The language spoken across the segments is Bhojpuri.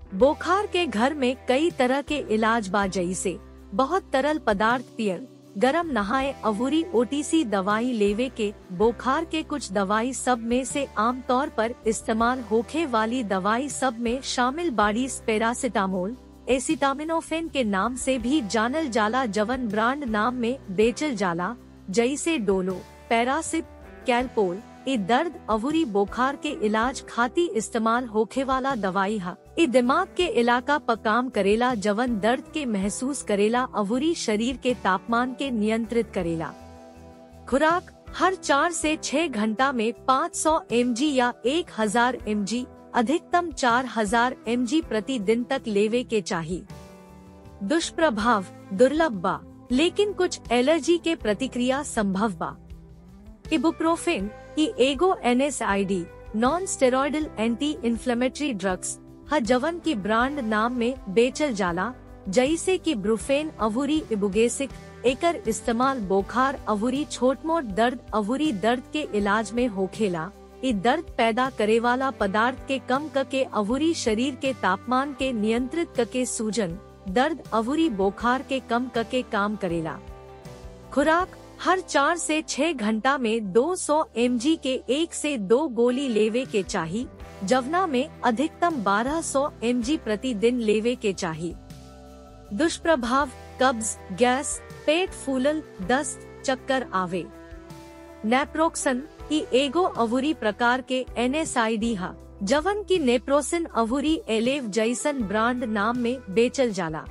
बोखार के घर में कई तरह के इलाज बा जैसे बहुत तरल पदार्थ पियल गरम नहाए अवूरी ओटीसी दवाई लेवे के बोखार के कुछ दवाई सब में से आमतौर पर इस्तेमाल होखे वाली दवाई सब में शामिल बाड़ी पैरासिटामोल एसिटामिनोफेन के नाम से भी जानल जाला जवन ब्रांड नाम में बेचल जाला जैसे डोलो पैरासिप कैलपोल ई दर्द अवूरी बोखार के इलाज खाती इस्तेमाल होखे वाला दवाई हा ई दिमाग के इलाका पर काम करेला जवन दर्द के महसूस करेला अवूरी शरीर के तापमान के नियंत्रित करेला खुराक हर चार से छह घंटा में 500 सौ या 1000 एम अधिकतम 4000 एम प्रति दिन तक लेवे के चाहिए दुष्प्रभाव दुर्लभ बा लेकिन कुछ एलर्जी के प्रतिक्रिया संभव बा इबुप्रोफेन की एगो an non steroidal anti inflammatory drugs ह जवन की ब्रांड नाम में बेचल जाला जैसे कि ब्रुफेन अवूरी इबुगेसिक एकर इस्तेमाल बोखार अवूरी छोट मोट दर्द अवूरी दर्द के इलाज में होखेला इ दर्द पैदा करे वाला पदार्थ के कम करके अवूरी शरीर के तापमान के नियंत्रित करके सूजन दर्द अवूरी बोखार के कम करके काम करेला खुराक हर चार से छह घंटा में 200 सौ के एक से दो गोली लेवे के चाहिए जवना में अधिकतम 1200 सौ प्रति दिन लेवे के चाहिए दुष्प्रभाव कब्ज गैस पेट फूलल दस्त चक्कर आवे नेप्रोक्सन की एगो अवूरी प्रकार के एन हा जवन की नेप्रोसिन अवूरी एलेव जैसन ब्रांड नाम में बेचल जाला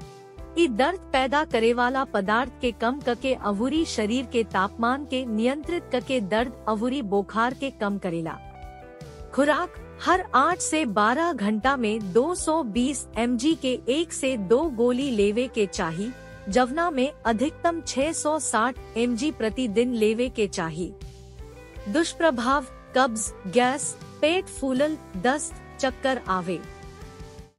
ई दर्द पैदा करे वाला पदार्थ के कम करके अवूरी शरीर के तापमान के नियंत्रित करके दर्द अवूरी बोखार के कम करेला खुराक हर 8 से 12 घंटा में 220 mg के एक से दो गोली लेवे के चाहिए जवना में अधिकतम 660 mg प्रति दिन लेवे के चाहिए दुष्प्रभाव कब्ज गैस पेट फूलल दस्त चक्कर आवे